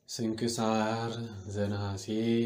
ስንክሳር ዘነሐሴ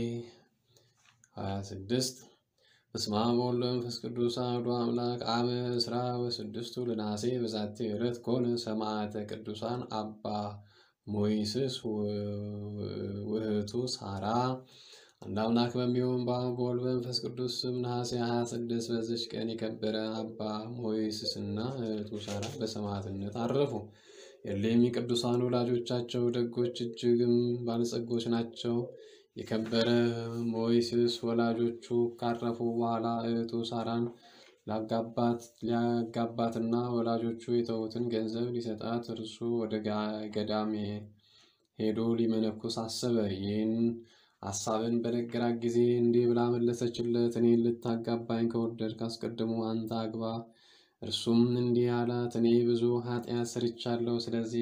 26 በስመ አብ ወወልድ ወመንፈስ ቅዱስ አሐዱ አምላክ አመ ዕስራ ወስድስቱ ለነሐሴ በዛቲ ዕለት ኮነ ሰማዕተ ቅዱሳን አባ ሞይስስ ውእቱ ሳራ። አንድ አምላክ በሚሆን በአብ በወልድ በመንፈስ ቅዱስ ስም ነሐሴ 26 በዚች ቀን የከበረ አባ ሞይስስና እህቱ ሳራ በሰማዕትነት አረፉ። የሌሚ ቅዱሳን ወላጆቻቸው ደጎች እጅግም ባለጸጎች ናቸው። የከበረ ሞይስስ ወላጆቹ ካረፉ በኋላ እህቱ ሳራን ሊያጋባትና ወላጆቹ የተዉትን ገንዘብ ሊሰጣት እርሱ ወደ ገዳም ሄዶ ሊመነኩስ አሰበ። ይህን ሐሳብን በነገራት ጊዜ እንዲህ ብላ መለሰችለት፣ እኔን ልታጋባኝ ከወደድክ አስቀድሞ አንተ አግባ። እርሱም እንዲህ አላት፣ እኔ ብዙ ኃጢአት ሰርቻለሁ። ስለዚህ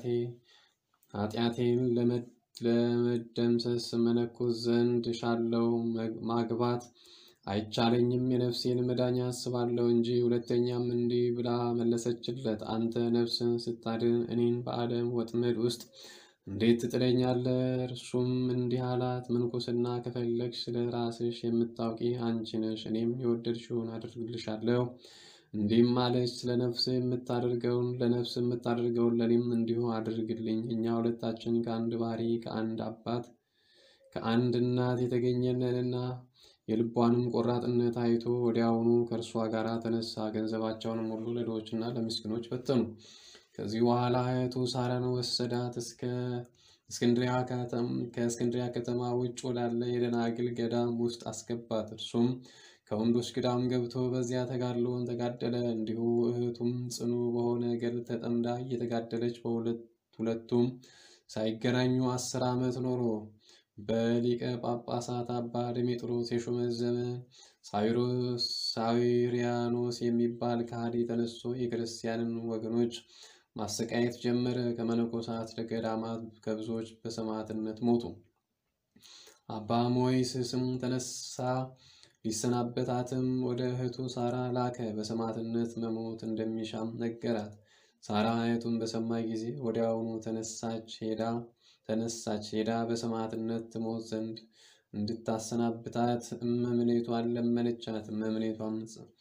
ኃጢአቴን ለመደምሰስ መነኩስ ዘንድ ሻለው ማግባት አይቻለኝም። የነፍሴን መዳኛ አስባለሁ እንጂ። ሁለተኛም እንዲህ ብላ መለሰችለት፣ አንተ ነፍስን ስታድን እኔን በዓለም ወጥመድ ውስጥ እንዴት ትጥለኛለህ? እርሱም እንዲህ አላት፣ ምንኩስና ከፈለግሽ ስለ ራስሽ የምታውቂ አንቺ ነሽ። እኔም የወደድሽውን አድርግልሻለሁ። እንዲህም አለች፣ ስለ ነፍስ የምታደርገውን ለነፍስ የምታደርገውን ለእኔም እንዲሁ አድርግልኝ። እኛ ሁለታችን ከአንድ ባሕሪ ከአንድ አባት ከአንድ እናት የተገኘነንና የልቧንም ቆራጥነት አይቶ ወዲያውኑ ከእርሷ ጋር ተነሳ። ገንዘባቸውንም ሁሉ ለድሆችና ለምስኪኖች በተኑ። ከዚህ በኋላ እህቱ ሳራን ወሰዳት፣ እስከ ከእስክንድሪያ ከተማ ውጭ ወዳለ የደናግል ገዳም ውስጥ አስገባት። እርሱም ከወንዶች ገዳም ገብቶ በዚያ ተጋድሎውን ተጋደለ። እንዲሁ እህቱም ጽኑ በሆነ ገድል ተጠምዳ እየተጋደለች ሁለቱም ሳይገናኙ አስር ዓመት ኖሮ በሊቀ ጳጳሳት አባ ድሜጥሮስ የሹመት ዘመን ሳዊሪያኖስ የሚባል ከሃዲ ተነስቶ የክርስቲያንን ወገኖች ማሰቃየት ጀመረ። ከመነኮሳት ገዳማት ከብዙዎች በሰማዕትነት ሞቱ። አባ ሞይስስም ተነሳ ሊሰናበታትም ወደ እህቱ ሳራ ላከ። በሰማዕትነት መሞት እንደሚሻም ነገራት። ሳራ እህቱን በሰማይ ጊዜ ወዲያውኑ ተነሳች ሄዳ ተነሳች ሄዳ በሰማዕትነት ትሞት ዘንድ እንድታሰናብታት እመምኔቷን ለመነቻት። እመምኔቷም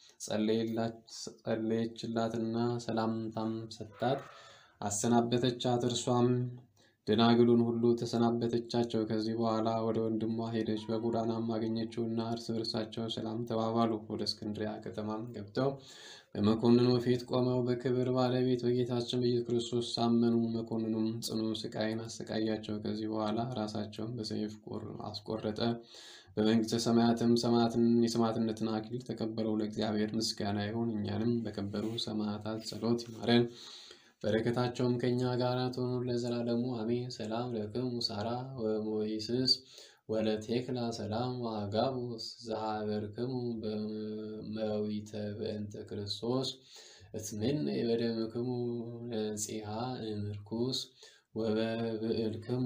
ጸለየችላትና ሰላምታም ሰጣት፣ አሰናበተቻት። እርሷም ደናግሉን ሁሉ ተሰናበተቻቸው። ከዚህ በኋላ ወደ ወንድሟ ሄደች። በጎዳናም አገኘችውና እርስ በርሳቸው ሰላም ተባባሉ። ወደ እስክንድሪያ ከተማም ገብተው በመኮንኑ ፊት ቆመው በክብር ባለቤት በጌታችን በኢየሱስ ክርስቶስ ሳመኑ። መኮንኑም ጽኑ ስቃይን አሰቃያቸው። ከዚህ በኋላ ራሳቸውን በሰይፍ አስቆረጠ። በመንግሥተ ሰማያትም የሰማዕትነትን አክሊል ተቀበለው። ለእግዚአብሔር ምስጋና ይሁን፣ እኛንም በከበሩ ሰማዕታት ጸሎት ይማረን በረከታቸውም ከእኛ ጋር ትሆኑ ለዘላለሙ አሜን። ሰላም ለክሙ ሳራ ወሞይስስ ወለቴክላ ሰላም ወአጋቡስ ዘሀበርክሙ በመዊተ በእንተ ክርስቶስ እትምን የበደምክሙ ነጺሃ እምርኩስ ወበብዕልክሙ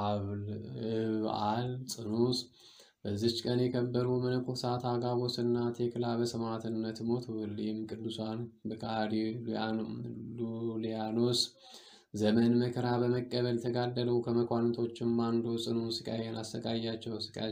በዓል ጽኑስ። በዚች ቀን የከበሩ መነኮሳት አጋቦስና ቴክላ በሰማዕትነት ሞቱ። እሊህም ቅዱሳን በከሃዲ ሉሊያኖስ ዘመን መከራ በመቀበል ተጋደሉ። ከመኳንንቶችም አንዱ ጽኑ ስቃይን አሰቃያቸው።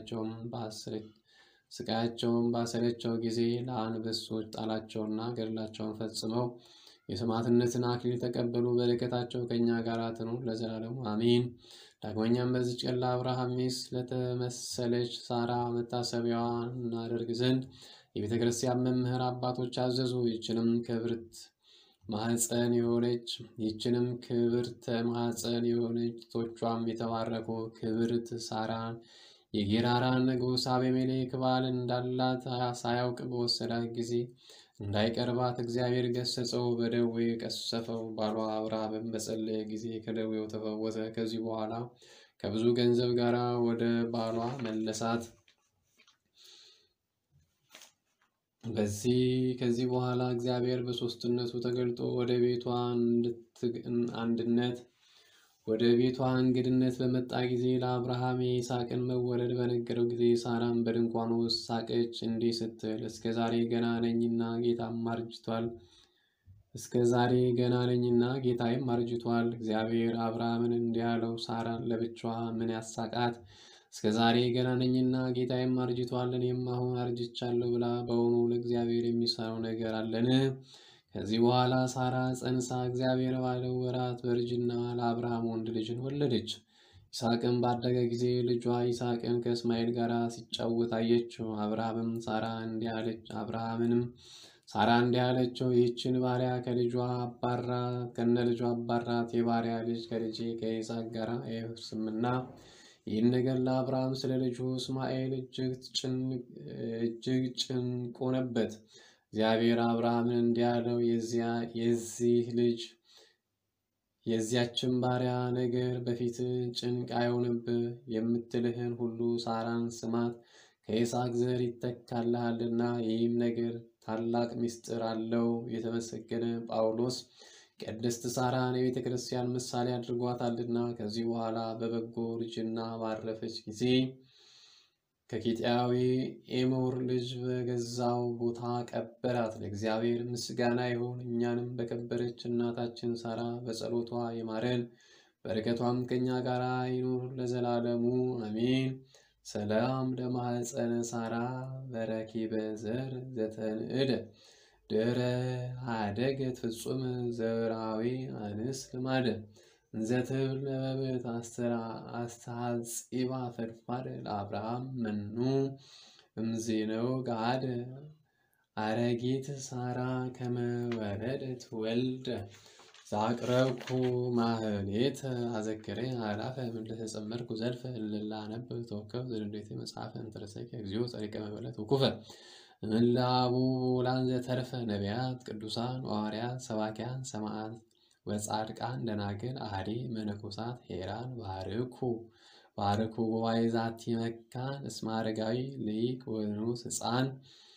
ስቃያቸውን ባሰለቸው ጊዜ ለአንበሶች ጣላቸውና ገድላቸውን ፈጽመው የሰማዕትነትን አክሊል ተቀበሉ። በረከታቸው ከእኛ ጋር ትኑር ለዘላለሙ አሜን። ዳግመኛም በዚች ቀን ለአብርሃም ሚስት ለተመሰለች ሳራ መታሰቢያዋን እናደርግ ዘንድ የቤተ ክርስቲያን መምህር አባቶች አዘዙ። ይችንም ክብርት ማኅፀን የሆነች ይችንም ክብርተ ማኅፀን የሆነች ቶቿም የተባረኩ ክብርት ሳራን የጌራራን ንጉሥ አቤሜሌክ ባል እንዳላት ሳያውቅ በወሰዳት ጊዜ እንዳይቀርባት እግዚአብሔር ገሰጸው፣ በደዌ ቀሰፈው። ባሏ አብርሃምም በጸለየ ጊዜ ከደዌው ተፈወሰ። ከዚህ በኋላ ከብዙ ገንዘብ ጋር ወደ ባሏ መለሳት። በዚህ ከዚህ በኋላ እግዚአብሔር በሦስትነቱ ተገልጦ ወደ ቤቷ አንድነት ወደ ቤቷ እንግድነት በመጣ ጊዜ ለአብርሃም የይስሐቅን መወለድ በነገረው ጊዜ ሳራም በድንኳኑ ውስጥ ሳቀች፣ እንዲህ ስትል እስከ ዛሬ ገና ነኝና ጌታም አርጅቷል እስከ ዛሬ ገና ነኝና ጌታዬም አርጅቷል። እግዚአብሔር አብርሃምን እንዲህ አለው፣ ሳራን ለብቻዋ ምን ያሳቃት? እስከ ዛሬ ገና ነኝና ጌታዬም አርጅቷል፣ እኔም አሁን አርጅቻለሁ ብላ በውኑ ለእግዚአብሔር የሚሳነው ነገር አለን? ከዚህ በኋላ ሳራ ጸንሳ እግዚአብሔር ባለው ወራት በእርጅና ለአብርሃም ወንድ ልጅን ወለደች። ይስሐቅም ባደገ ጊዜ ልጇ ይስሐቅን ከእስማኤል ጋር ሲጫወት አየችው። አብርሃምም ሳራ እንዲህ አለች አብርሃምንም ሳራ እንዲህ አለችው፣ ይህችን ባሪያ ከልጇ አባራት ከነ ልጇ አባራት፣ የባሪያ ልጅ ከልጄ ከይስሐቅ ጋር አይወርስምና። ይህን ነገር ለአብርሃም ስለ ልጁ እስማኤል እጅግ ጭንቅ ሆነበት። እግዚአብሔር አብርሃምን እንዲህ አለው፣ የዚህ ልጅ የዚያችን ባሪያ ነገር በፊት ጭንቅ አይሆንብህ። የምትልህን ሁሉ ሳራን ስማት፣ ከይስሐቅ ዘር ይተካልሃልና። ይህም ነገር ታላቅ ምስጢር አለው። የተመሰገነ ጳውሎስ ቅድስት ሳራን የቤተ ክርስቲያን ምሳሌ አድርጓታልና። ከዚህ በኋላ በበጎ እርጅና ባረፈች ጊዜ ከኬጢያዊ ኤሞር ልጅ በገዛው ቦታ ቀበራት። ለእግዚአብሔር ምስጋና ይሁን፣ እኛንም በከበረች እናታችን ሳራ በጸሎቷ ይማረን፣ በረከቷም ከእኛ ጋር ይኑር ለዘላለሙ አሜን። ሰላም ለማኅፀነ ሳራ በረኪበ ዘር ዘተንእደ ድረ አደገት ፍጹም ዘብራዊ አንስ ልማደ እንዘትብል ነበብት አስተሐጺባ ፈድፋድ ለአብርሃም መኑ እምዜነው ገሃደ አረጊት ሳራ ከመ ወለደት ወልደ ዛቅረብኩ ማህሌተ አዘክሬ አላፈ ምለተጸመርኩ ዘልፈ እልላ ነብብ ተወከብ ዘንዴቴ መጽሐፈ እንተረሰይከ እግዚኦ ጸሪቀ መበለት ውኩፈ እምላቡ ውላን ዘተርፈ ነቢያት ቅዱሳን ሐዋርያት ሰባኪያን ሰማዕት ወጻድቃን ደናግል አሐዲ መነኮሳት ሄራን ባርኩ ባርኩ ጉባኤ ዛቲ መካን እስመ አረጋዊ ልይቅ ወንዑስ ሕፃን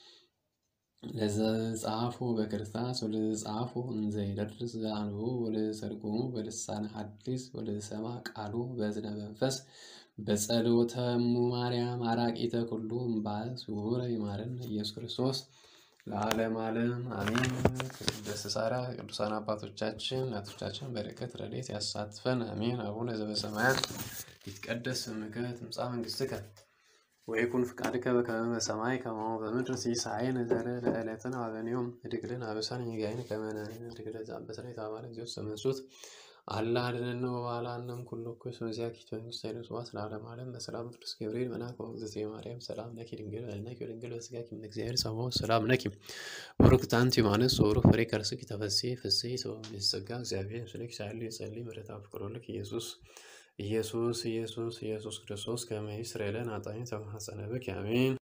ለዘጻፉ በክርስታስ ወለዘጻፉ እንዘ ይደርስ ዘአንብቦ ወለዘተርጉሙ በልሳነ ሐዲስ ወለዘሰማ ቃሉ በእዝነ መንፈስ በጸሎተ እሙ ማርያም አራቂተ ኩሉ እምባእ ስውረ ይማረን ኢየሱስ ክርስቶስ ለዓለም ዓለም አሜን። ቅድስት ሳራ ቅዱሳን አባቶቻችን እናቶቻችን በረከት ረድኤት ያሳትፈን አሜን። አቡነ ዘበሰማያት ይትቀደስ ስምከ ትምጻእ መንግሥትከ ወይኩን ፍቃድከ በከመ በሰማይ ከማሁ በምድር ሲሳየነ ዘለለዕለትነ ሀበነ ዮም ኅድግ ለነ አበሳነ ወጌጋየነ ከመ ንኅድግ ለዘአንበሳነ የተባባለ እግዚኦ ተመንሱት አላ አድኅነነ ወባልሐነም ኩሉ እኩይ እስመ ዚአኪቱ መንግሥተ ኃይለ ወስብሐት ለዓለመ ዓለም በሰላም ቅዱስ ገብርኤል መልአክ ወእግዝእትየ ማርያም ሰላም ለኪ ድንግል በኅሊናኪ ወድንግል በሥጋኪ እም እግዚአብሔር ጸባኦት ሰላም ለኪ ቡርክት አንቲ እምአንስት ወቡሩክ ፍሬ ከርሥኪ ተፈሥሒ ፍሥሕት ወእምይእዜሰ እግዚአብሔር ምስሌኪ ሳህሉ የጸልይ ምሕረተ ፍቅሮ ልክ ኢየሱስ ኢየሱስ ኢየሱስ ኢየሱስ ክርስቶስ ከመ ይስረይ ለነ ኃጣውኢነ ተማኅፀነ ብኪ አሜን።